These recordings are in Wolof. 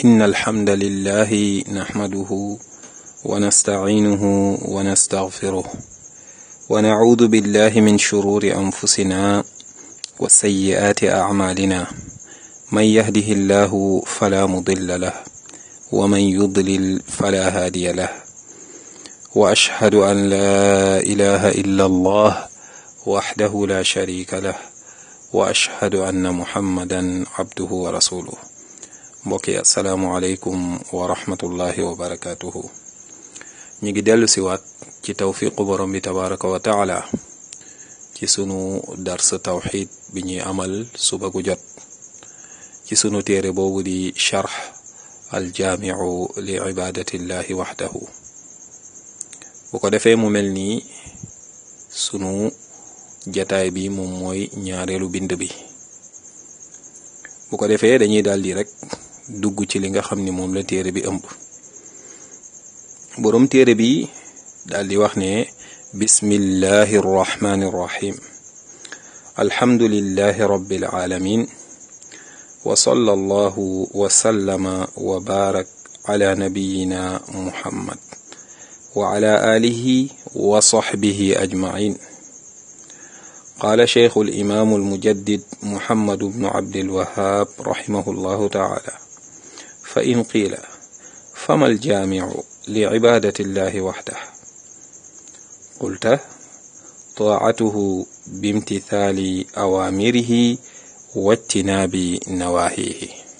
إن الحمد لله نحمده ونستعينه ونستغفره ونعوذ بالله من شرور أنفسنا وسيئات أعمالنا من يهده الله فلا مضل له ومن يضلل فلا هادي له وأشهد أن لا إله إلا الله وحده لا شريك له وأشهد أن محمدا عبده ورسوله mbokki asalaamualeykum wa rahmatullahi wa barakatuhu ñu ngi dellu siwaat ci tawfiqu borom bi tabaraka wa taala ci sunu dars tawxid bi ñuy amal suba gu jot ci sunu téere boobu di charx aljaamiu li ibadatillahi waxdahu bu ko defee mu mel nii sunu jataay bi moom mooy ñaareelu bind bi bu ko defee dañuy daldi rek dugg ci li nga xam ni moom la téere bi ëmb boroom téere bi daldi wax ne bismillahi rrahmani rrahim alhamdulillahi rabbil alamin wa sallallahu wa sallama wa barak ala nabiyina muhammad wa ala alihi wa sahbihi ajmain قال شيخ الإمام المجدد محمد بن عبد الوهاب رحمه الله تعالى فإن قيل فما الجامع لعبادة الله وحده قلت طاعته بامتثال أوامره واجتناب نواهيه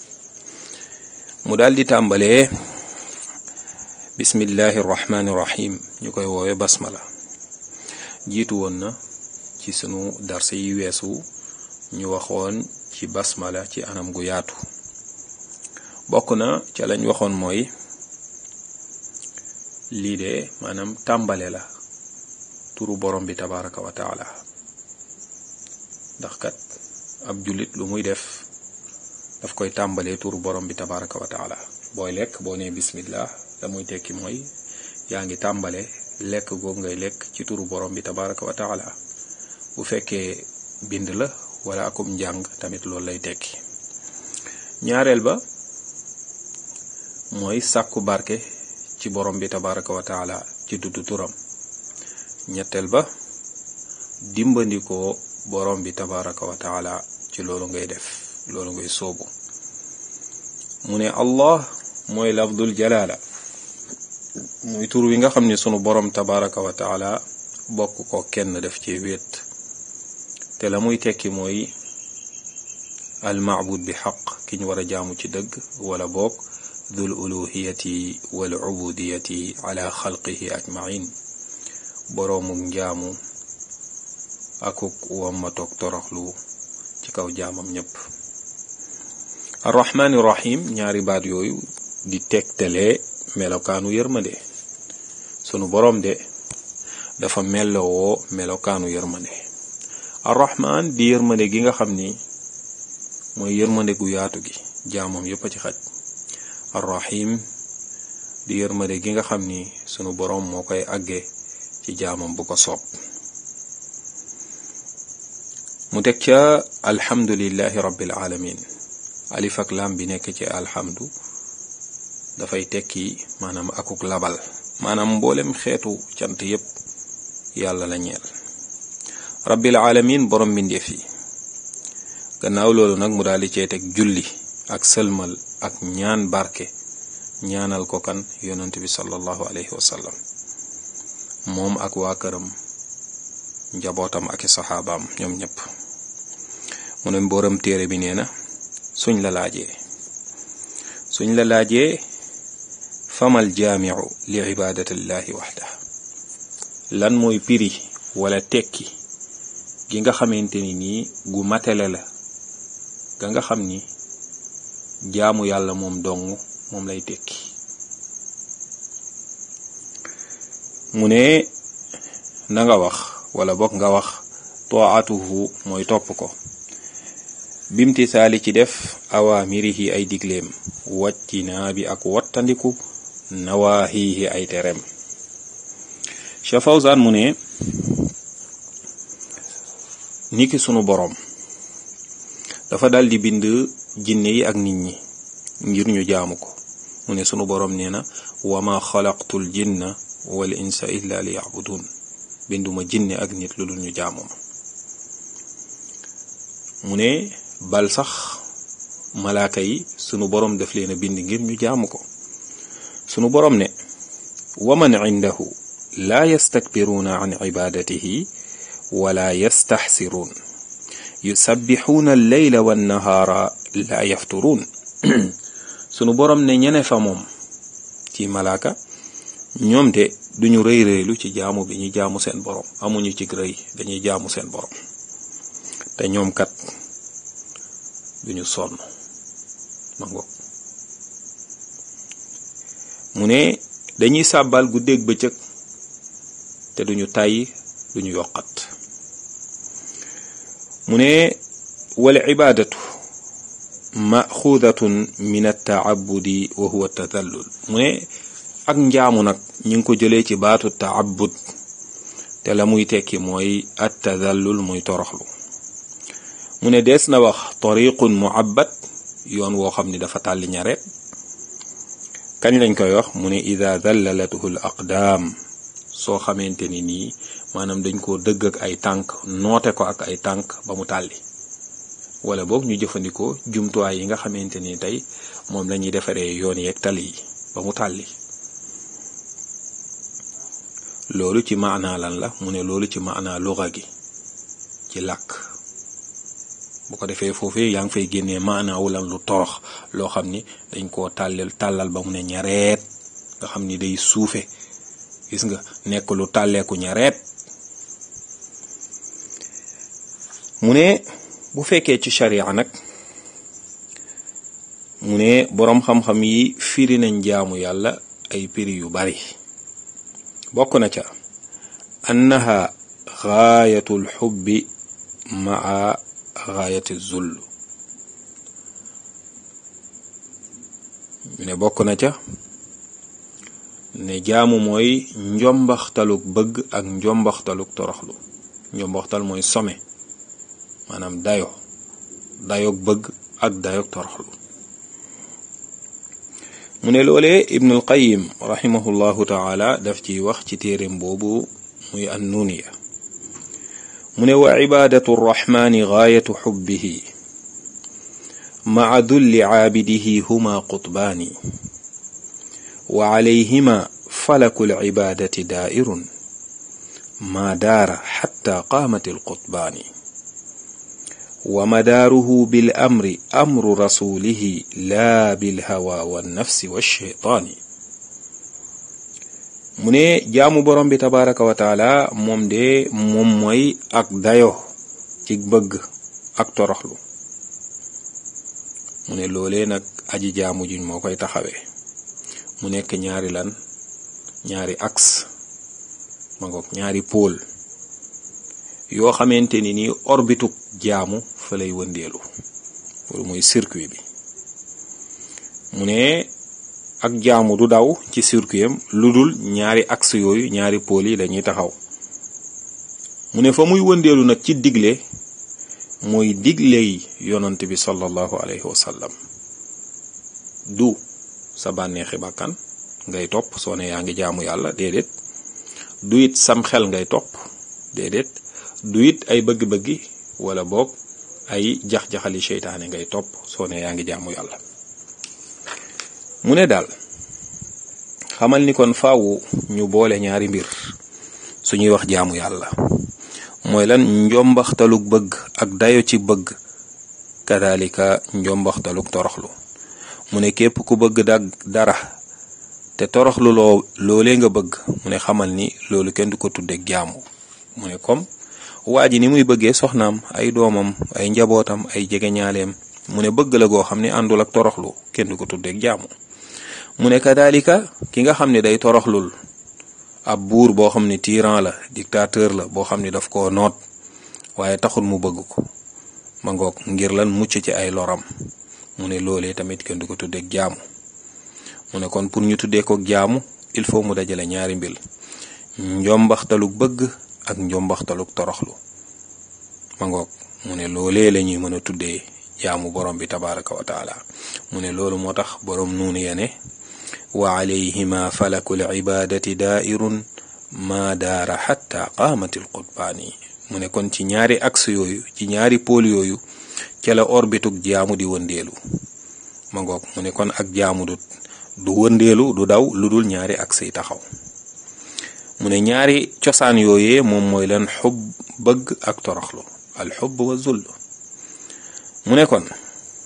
مدال تامبالي بسم الله الرحمن الرحيم ñukoy woowe basmala jiitu woon na ci sunu darse yi weesu ñu waxoon ci basmala ci anam gu yaatu bokk na ca lañ waxoon mooy lii de maanaam tàmbale la turu borom bi tabaraka wa taala ndax kat ab jullit lu muy def daf koy tàmbalee turu borom bi tabaraka wa taala booy lekk boo nee bismillah la muy tekki mooy yaa ngi tàmbale lekk googu ngay lekk ci turu borom bi tabaraka wa taala bu fekkee bind la wala akum njàng tamit loolu lay tekki ñaareel ba mooy sàkku barke ci borom bi tabaraka wa taala ci dudd turam ñetteel ba dimbandikoo borom bi tabaraka wa taala ci loolu ngay def loolu ngay soobu mu ne allah mooy lafdul jalaala muy tur wi nga xam ne sunu borom tabaraka wa taala bokk ko kenn def ci wéet te la muy tekki mooy almaabud bi xaq ki ñu war a jaamu ci dëgg wala boog dul uluhiyati wal ubudiyati ala xalqihi ajmain boroomuk njaamu akuk wammatoog toroxlu ci kaw jaamam ñépp arrahmaani rahim ñaari baat yooyu di tegtalee melokaanu yërmande sunu boroom de dafa mellowoo melokaanu yërmande arrahman di yërmande gi nga xam ni mooy yërmande gu yaatu gi jaamam yépp a ci xaj arrahim di yërmande gi nga xam ni sunu boroom moo koy àgge ci jaamam bu ko soob mu teg ca alhamdulillahi rabbil alamin alif ak lam bi nekk ci alhamdu dafay tekki maanaam akuk labal maanaam mboolem xeetu cant yépp yàlla la ñeel rabbil alamin borom mbindeef yi gannaaw loolu nag mu daal di cee teg julli ak sëlmal ak ñaan barke ñaanal ko kan yonent bi sallallahu alayhi wa sallam moom ak waa këram njabootam ak i saxaabaam ñoom ñëpp mu ne mbooram téere bi nee na suñ la laajee suñ la laajee famal jaamiu li ibadatillahi waxda lan mooy piri wala tekki gi nga xamante ni nii gu matele la ga nga xam ni jaamu yàlla moom dong moom lay tekki mu ne na nga wax wala bokk nga wax toatuhu mooy topp ko bimtisaali ci def awaamirihi ay digleem wàccinaa bi ak wattandiku nawaahihi ay tereem Cheikh Fawzan mu ne niki sunu boroom dafa dal di bind jinne yi ak nit ñi ngir ñu jaamu ko mu ne sunu boroom nee na wa ma xalaqtul jinna wal insa illa li yabudun binduma jinne ak nit lu dul ñu jaamu ma mu ne bal sax malaaka yi sunu boroom daf leen a bind ngir ñu jaamu ko sunu boroom ne wa man indahu laa yastakbiruuna an ibadatihi wala yastaxsiruun yusabbixuuna alleyla wannahaara laa yafturuun sunu boroom ne ñene fa moom ci malaaka ñoom de duñu rëy rëylu ci jaamu bi ñu jaamu seen boroom amuñu ci rëy dañuy jaamu seen boroom te ñoom kat duñu sonn ma ngoog mu ne dañuy sàbbal guddeeg bëccëg te duñu tàyyi duñu yokkat mu ne wal ibaadatu maxuudatun min attaabudi wa huwa tadallul mu ne ak njaamu nag ñu ngi ko jëlee ci baatu taabud te la muy tekki mooy at tadallul muy toroxlu mu ne dees na wax tariqun muabbat yoon woo xam ni dafa tàlli ñareet kañ lañ koy wax mu ne ida dallalathu l aqdaam soo xamante ni nii maanaam dañ koo dëgg ak ay tànk noote ko ak ay tànk ba mu tàlli wala boog ñu jëfandikoo jumtuwaay yi nga xamante ni tey moom lañuy defaree yoon yeeg tali yi ba mu tàlli loolu ci maanaa lan la mu ne loolu ci maanaa luga gi ci làkk bu ko defee foofee yaa ngi fay génnee maanaawu lan lu torox loo xam ni dañ koo tàllal tàllal ba mu ne ñareet nga xam ni day suufe gis nga nekk lu tàlleeku ñareet mu ne bu fekkee ci sharia nag mu ne boroom xam-xam yi firi nañ jaamu yàlla ay piri yu bari bokk na ca annaha gaayatul xubbi maa gaayati zull mu ne bokk na ca ne jaamu mooy njombaxtaluk bëgg ak njombaxtaluk toroxlu njombaxtal mooy some maanaam dayo dayoog bëgg ak dayoog toroxlu mu ne loolee ibnul qayim rahimahullahu taala daf ciy wax ci téeréem boobu muy annuniya mu ne wa cibaadatu rraxmaani gaayatu xubbihi maca dulli caabidihi huma qutbaani wa calayhima falaku lcibaadati daa'irun maa daara xatta qaamat alqutbaani wa madaaruhu bil amri amru rasulihi laa bil hawa wa nafsi wa shaytaani mu ne jaamu borom bi tabaraka wa taala moom de moom mooy ak dayo ci bëgg ak toroxlu mu ne loolee nag aji jaamu juñ moo koy taxawee mu nekk ñaari lan ñaari axe ma ngoog ñaari pôle yoo xamante ni nii orbitu jaamu fa lay wëndeelu loolu mooy circuit bi mu ne ak jaamu du daw ci circuit am lu dul ñaari axe yooyu ñaari pôle yi dañuy taxaw mu ne fa muy wëndeelu nag ci digle mooy digley yonant bi sallallahu alayhi wa sallam du sa bànneexi bàkkan ngay topp soo ne yaa ngi jaamu yàlla déedéet du it sam xel ngay topp déedéet du it ay bëgg-bëggi wala boog ay jax-jaxali seytaane ngay topp soo ne yaa ngi jaamu yàlla mu ne daal xamal ni kon faawu ñu boole ñaari mbir suñuy wax jaamu yàlla mooy lan njombaxtaluk bëgg ak dayo ci bëgg kadalika njombaxtaluk toroxlu mu ne képp ku bëgg dag dara te toroxlu loo loolee nga bëgg mu ne xamal ni loolu kenn du ko tudde jaamu mu ne comme waa ji ni muy bëggee soxnaam ay doomam ay njabootam ay jegeñaaleem mu ne bëgg la goo xam ne àndul ak toroxlu kenn du ko tuddeeg jaamu mu ne kadalika ki nga xam ne day toroxlul ab buur boo xam ne tyran la dictateur la boo xam ne daf koo noot waaye taxul mu bëgg ko ma ngoog ngir lan mucc ci ay loram mu ne loolee tamit kenn du ko tuddeeg jaamu mu ne kon pour ñu tuddee ko jaamu il faut mu dajale ñaari mbir njombaxtaluk bëgg ak njombaxtaluk toroxlu ma ngoog mu ne loolee la ñuy mën a tuddee jaamu borom bi tabaraka wa taala mu ne loolu moo tax borom nuunu ya ne wa alayhima falakul ibadati daairun ma daara xatta qaamatil qutbaani mu ne kon ci ñaari axe yooyu ci ñaari pôle yooyu ca la orbitug jaamu di wëndeelu ma ngoog mu ne kon ak jaamu du du wëndeelu du daw lu dul ñaari axe yi taxaw mu ne ñaari cosaan yooyee moom mooy lan xub bëgg ak toroxlu al xub wa zull mu ne kon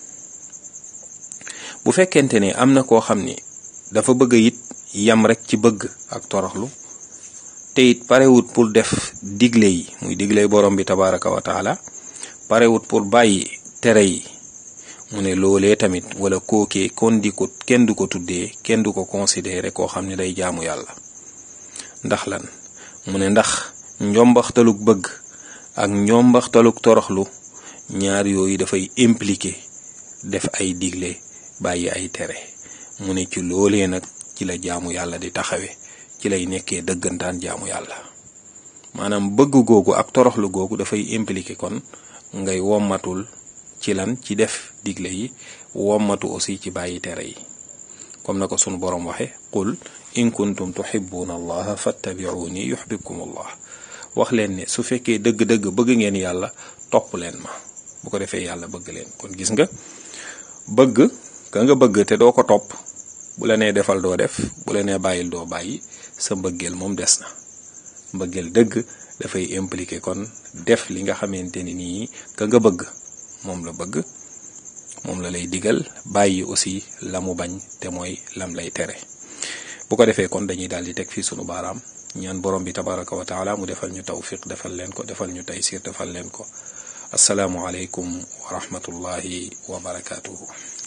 bu fekkente ne am na koo xam ni dafa bëgg it yam rek ci bëgg ak toroxlu te it parewut pour def digle yi muy digle borom bi tabaraka wa taala parewut pour bàyyi tere yi mu ne loolee tamit wala kookee kon di ko kenn du ko tuddee kenn du ko considéré koo xam ne day jaamu yàlla ndax lan mu ne ndax njombaxtaluk bëgg ak njombaxtaluk toroxlu ñaar yooyu dafay impliqué def ay digle bàyyi ay tere mu ne ci loolee nag ci la jaamu yàlla di taxawe ci lay nekkee dëggantaan jaamu yàlla maanaam bëgg googu ak toroxlu googu dafay impliqué kon ngay wommatul ci lan ci def digle yi wommatu aussi ci bàyyi tere yi comme na ko sunu boroom waxe qul in kuntum tuhibbuna allaha fattabi'uni yuhibbukum allah wax leen ne su fekkee dëgg-dëgg bëgg ngeen yàlla topp leen ma bu ko defee yàlla bëgg leen kon gis nga bëgg ka nga bëgg te doo ko topp bu la nee defal doo def bu la nee bàyyil doo bàyyi sa mbëggeel moom des na mbëggeel dëgg dafay impliqué kon def li nga xamante ni nii ka nga bëgg moom la bëgg moom la lay digal bàyyi aussi la mu bañ te mooy lam lay tere bu ko defee kon dañuy daal di teg fii sunu baaraam ñaan borom bi tabaraka wa taala mu defal ñu tawfiq defal leen ko defal ñu taysir defal leen ko asalaamu aleykum wa rahmatullahi wa barakaatuhu